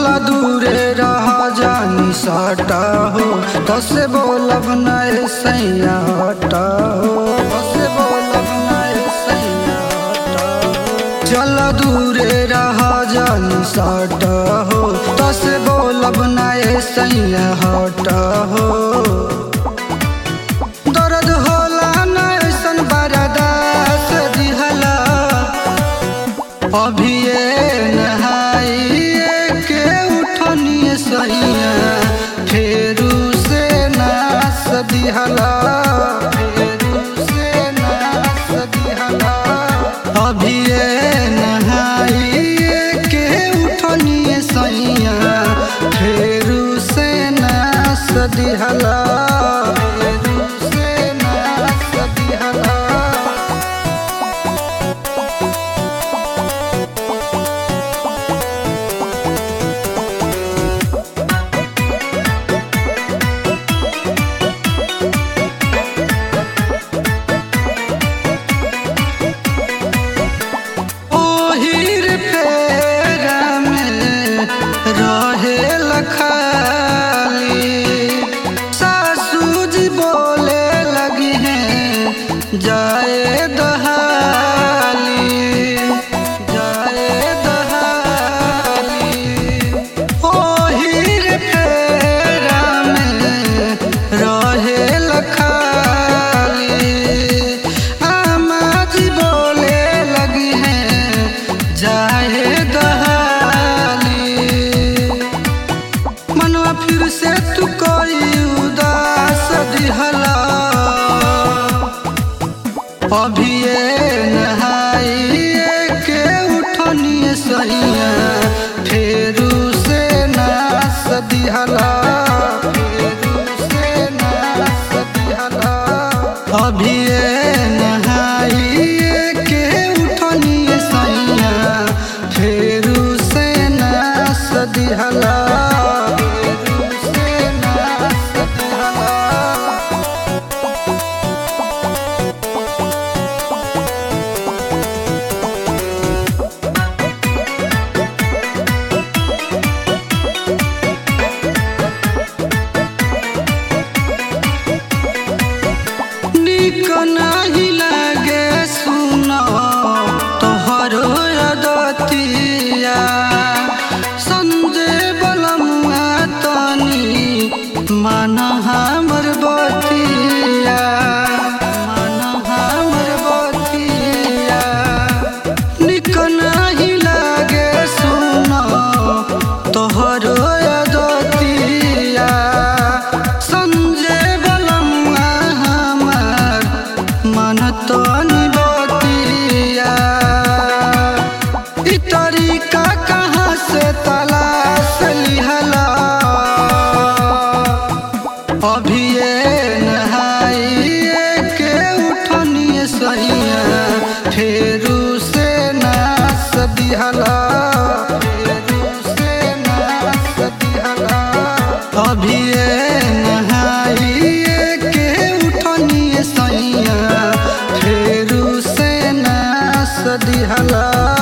दूरे रहा जानी साटा हो तसे बोलब नए सैया हटा हो तसे बोलब नए सैया हटा हो चल दूरे रहा जानी साटा हो तसे बोलब नए सैया हटा हो दर्द होला नैसन बरदास दिहला अभी ये नहाइए के उठनिए सैया फेरू से नास दिहला फेरू से नास दिहला अभी ये नहाइए के उठनिए सैया फेरू से नास दिहला फेरू से नास दिहला ओहिर फेरा में रहे लखाली सासू जी बोले लगी हैं जाए दहाली जाए दहाली ओहिर फेरा में रहे लखाली आमा जी बोले लगी हैं जाए दहाली मनवा फिर से तू कोई उदास दिहला अभी ये नहाइए के उठनिए सैया फेरू से नास दिहला फेरू से नास दिहला अभी ये नहाइए के उठनिए सैया फेरू से नास दिहला फेरू से नास दिहला निक नाही लागे सुनो तोहरो अदतिया संजय बलमुआ तनी मन हमर बतिया मन हमर बतिया निक नाही लागे सुनो तोहरो अदतिया संजय बलमुआ हमार मन तो निबतिया ई तरीका कहाँ से तलाश लिहला अभी ये नहाइए के उठनिए सैया फेरू से नास दिहला फेरू से नास दिहला अभी ये नहाइए के उठनिए सैया फेरू से नास दिहला